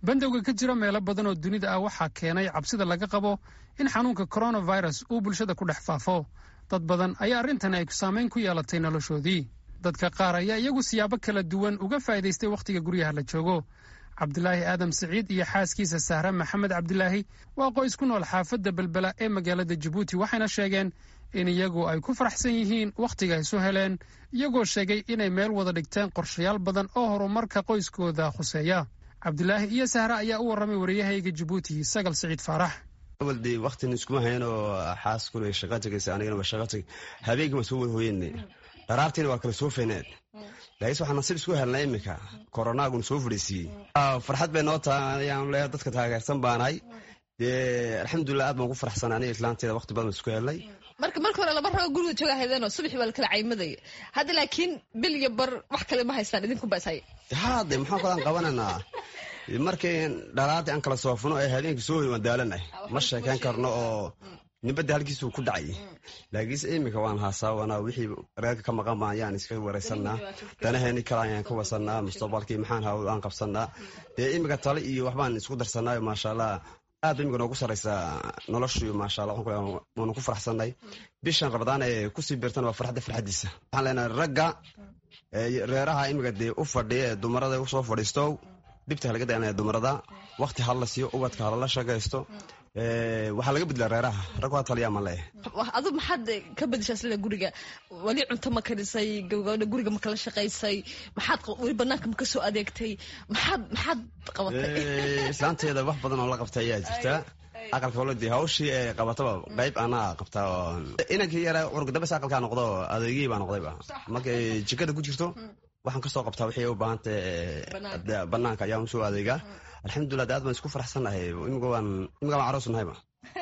bandowga ka jira meelo badan oo dunida ah waxaa keenay cabsida laga qabo in xanuunka coronavirus uu bulshada ku dhex faafo dad badan ayaa arrintani ay saamayn ku yeelatay noloshoodii dadka qaar ayaa iyagu siyaabo kala duwan uga faa'iidaystay wakhtiga guryaha la joogo cabdilaahi aadam siciid iyo xaaskiisa sahre maxamed cabdilaahi waa qoys ku nool xaafadda belbela ee magaalada jabuuti waxayna sheegeen in iyagu ay ku faraxsan yihiin wakhtiga isu heleen iyagoo sheegay inay meel wada dhigteen qorshayaal badan oo horumarka qoyskooda khuseeya cabdilaahi iyo sahre ayaa u warramay wariyahayga jabuuti sagal siciid faarax awalde waktin iskuma hayanoo xaaskuna shaqa tegaysa anigana waa shaqa tegay habeenkii waan soo wada hooyenne dharaartiina waa kala soo feeneen laakiinse waxaa nasiib isku helnay iminka koronaaguna soo fadhiisiiyey farxad bay noo tahay ayaan leeyahay dadka taageersan baanahay dee alxamdulilah aad baan ku faraxsanay aniga islaanteeda waqti badan isku helnay marka marka hore laba ragoo guriga jooga haydeenoo subaxii baa lakala caymadaya hadda laakiin bil iyo bar wax kale ma haystaan idinkunba is haya haade maxaan kalaan qabananaa markii dhalaadii aan kala soofno ee habeenkii soo hoy waan daalanay ma sheekayn karno oo nibadda halkiisuu ku dhacay laakiinse iminka waan haasawanaa wixii reerka ka maqan baan ayaan iska waraysanaa danaheeni kale ayaan ka wasanaa mustaqbalkii maxaan haw aan qabsanaa dee iminka tale iyo waxbaan isku darsanaayo maasha allah aad ba imika noogu saraysaa noloshu maasha allah waanu ku faraxsanay bishan rabadaan ee kusii beertan waa farxadda farxaddiisa waxaan leenahay ragga reeraha imika dee u fadhiya ee dumarada usoo fadhiisto dhibta halaga dayanaya dumarada wakti hala siiyo ubadka halala shaqaysto waxaa laga bedlaa reeraha rag waa taliyaa ma leeh adu maxaad ka bedeshaa sida guriga weli cunto ma karisay gabagabadha guriga ma kala shaqaysay maxaad weli banaanka ma ka soo adeegtay maxaad maxaad qabatay islaanteeda wax badan oo la qabtay ayaa jirta aqalka oladi hawshii ee qabataba qayb anaa qabtaa oo inankii yara urugdabes aqalkaa noqdo adeegihii baa noqdayba markay jikada ku jirto waxaan kasoo qabtaa wixii u baahantay banaanka ayaan usoo adeegaa alxamdulilah de aad baan isku faraxsannahay imika waan imika waan caroos nahayba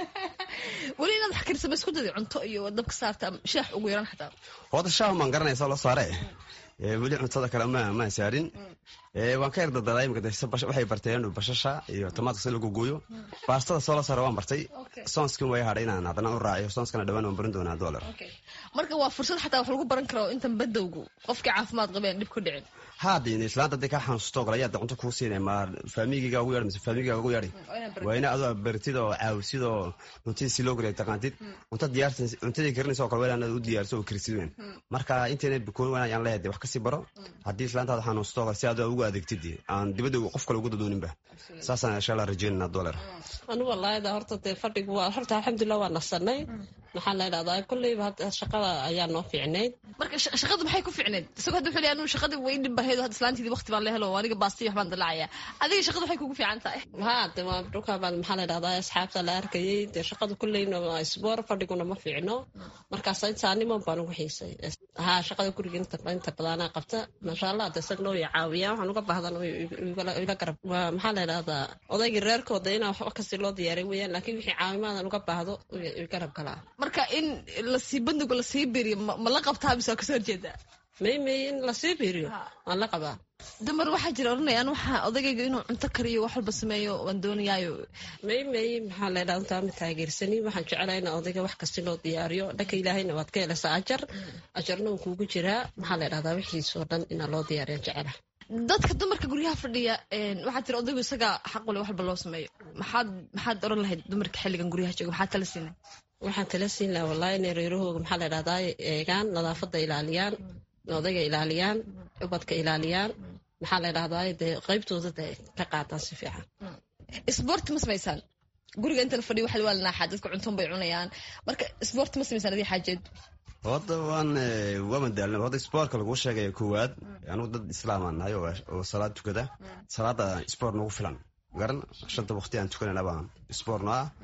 weli inaad wax karisama isku daday cunto iyo dabka saarta shaax ugu yaran xataa wada shaah maan garanaysa loo saare weli cuntada kale ma maan saarin waan ka yardadadaa imika waxay barteen bashasha iyo tamaadka si lagu gooyo baastada soo la saare waan bartay soonskin way hadhay inaan haddana u raaciyo soonskana dhawaan waan barin doonaa dollar marka waa fursad xataa wax lagu baran karo intan badowgu qofkii caafimaad qabeen dhib ku dhicin haadin islaanta hadday kaa xanuusato kale ayaa cunto kuu siinay ma faamigiga ugu yeedhay mise faamigiga ugu yeedhay waa ina adoo baritid oo caawisid oo cuntadii si loo kariya taqaantid cunta diyaarsan cuntadii karinaysa oo kale waa inaad u diyaarso oo karisid weyn marka intayna bikoon waan ayaan leeyahay wax kasii baro haddii islaantaada xanuusato kale si aad ugu adeegtid aan dibadda qof kale ugu dadooninba saasaan insha allah rajeynana dollar anigu walaayada horta dee fadhigu waa horta alxamdulilah waa nasanay maxaa la idhahdaa kolleyba hadda shaqada ayaa noo fiicnayd marka shaqadu maxay ku fiicnayd isagoo hadda wuxuu leeyahay anigu shaqadii way dhib bahayd hadda islaantiidii waqti baan la helo aniga baastiyo waxbaan dalaacaya adiga shaqadu waxay kugu fiican tahay haa de waa dhulka baad maxaa la idhahdaa asxaabta la arkayay dee shaqadu kolleyna waa isboor fadhiguna ma fiicno markaas intaanimo baan ugu xiisay haa shaqada guriga inta inta badanaa qabta maasha allah de isagna way caawiyaa waxaan uga baahdan ila garab maxaa la idhahdaa odaygii reerkooda inaa waxba kasii loo diyaaray weeyaan laakiin wixii caawimaadan uga baahdo garab galaa marka in lasii bandigu lasii beriyo ma la qabtaa mise waa kasoo horjeedaa may may in lasii beriyo waan la qabaa dumar waxaa jira oranayaan waxaa odagayga inuu cunto kariyo wax walba sameeyo waan doonayaayo may may maxaa la ydhahda intaa ma taageersani waxaan jeclaa in odayga wax kasti loo diyaariyo dhanka ilaahayna waad ka helaysaa ajar ajarna uu kuugu jiraa maxaa la ydhahdaa wixiisoo dhan inaa loo diyaariya jecela dadka dumarka guryaha fadhiya waxaa tiri odaygu isagaa xaqule wax walba loo sameeyo maxaad maxaad oran lahayd dumarka xilligan guryaha jooga maxaad tala siinay waxaan tala siin laha wallahi inay reerahooga maxaa la dhahdaa eegaan nadaafadda ilaaliyaan odayga ilaaliyaan ubadka ilaaliyaan maxaa la dhahdaa dee qaybtooda de ka qaataan si fiican isboorti ma samaysaan guriga inta la fadhiyo waxa waa la naaxaa dadka cuntoon bay cunayaan marka isboorti ma samaysaan adii xaajeed horta waan waaman daalna horta isboortka laguu sheegaya koowaad anugu dad islaamaan nahay oo salaad tukada salaada isboort nagu filan garan shanta waqti aan tukanayna baan isboort no ah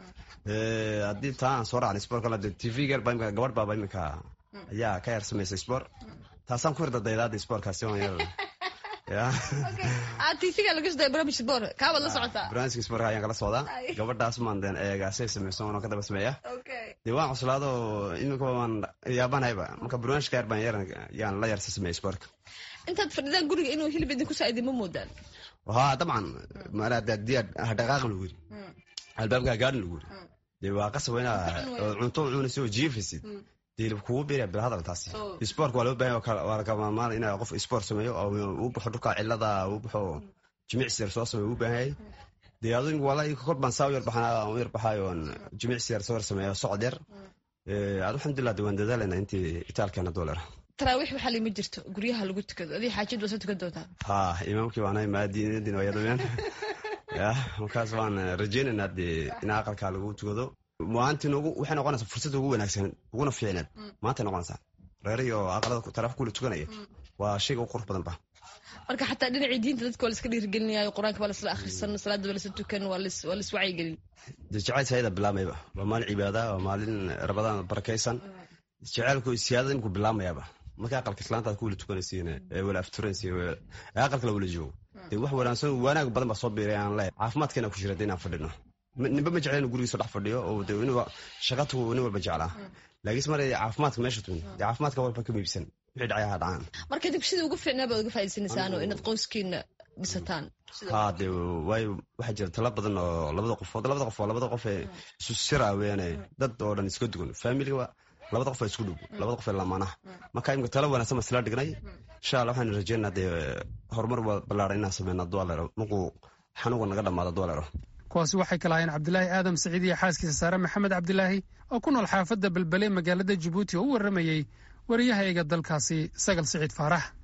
haddii taa aan soo raacnay isboort kale tv gal baa imika gabadh baaba imika ayaa ka yar samaysa isboort taasaan ku hirdadaydaada isboortkaasi tvga laga soo barnaamij sport kaabaad la socotaa barnaamijka sportka ayaan kala socdaa gabadhaas maan deen eegaasay samayso oona ka daba sameeya dee waan cuslaado imika waan yaabanayba marka barnaamijka yar baan yar yaan la yarsa sameeya sportka intaad fadhidaan guriga inuu hilib idinku saaidi ma moodaan haa dabcan maadiyaa hadhaqaaqan lagu yiri albaabka gaadhin lagu yiri dee waa qasaba inaa cunto cunaysa oo jiifaysid hilib kugu biira bil hadal taasi sport waa loo baahan waa lagamamaan inaa qof sport sameeyo oo uu baxo dhulka cilada uu baxo jimicsi yar soo samey u baahanyay dee adu walaa kor baan saa u yarbaxaa u yarbaxayo oon jimicsi yar soo yar sameeyo socod yar ad alxamdulilah de waan dadaalana intii itaalkeena doolar taraawiix waxaa lima jirto guryaha lagu tukado adii xaajid waa soo tukan doontaa ha imaamkii baanahay maadiinadin waa yadameen ya markaas waan rajeynaynaa dee in aqalkaa lagu tukado maalintii noogu waxay noqonaysaa fursad ugu wanaagsan uguna fiicneed maantay noqonaysaa reerihi oo aqalada taraaf kula tukanaya waa shayga u qurux badan ba marka xataa dhinacii diinta dadka waa laska dhiirigelinayo qur-aanka waa lasla akhrisan salaada waa lasla tukan waa las wacyigelin jeceyl sayada bilaamayba waa maalin cibaada waa maalin rabadaan barakaysan jeceylku siyaadada imku bilaamayaba marka aqalka islaantaad ku wala tukanaysiin ee wala afturanaysiin ee aqalka la wala joogo dee wax wanaagsan wanaag badan baa soo biiray aan leeyahay caafimaadkeena ku jira dee inaan fadhino ninba ma jecla inuu gurigiisa dhex fadhiyo oo dee inuu shaqatu nin walba jeclaa laakiinse mar caafimaadka meesha tumin dee caafimaadka walba ka miibsan wixii dhacayaha dhacaan marka idinku sidii ugu fiicnaa baad uga faa'idaysanaysaan oo inaad qoyskiina dhisataan ha dee waayo waxaa jira tala badan oo labada qofood labada qof waa labada qof ee isu sira weene dad oo dhan iska dugan familiga labada qof waa isku dhow labada qof ee lamaanaha marka imika tala wanaagsan baa isla dhignay insha allah waxaan rajeynaa dee horumar ballaaran inaan sameyna dualero markuu xanuunka naga dhamaado dualero kuwaasi waxay kala hayeen cabdilaahi aadam saciid iyo xaaskiisa saare maxamed cabdilaahi oo ku nool xaafadda belbele magaalada jabuuti oo u warramayey wariyahayga dalkaasi sagal siciid faarax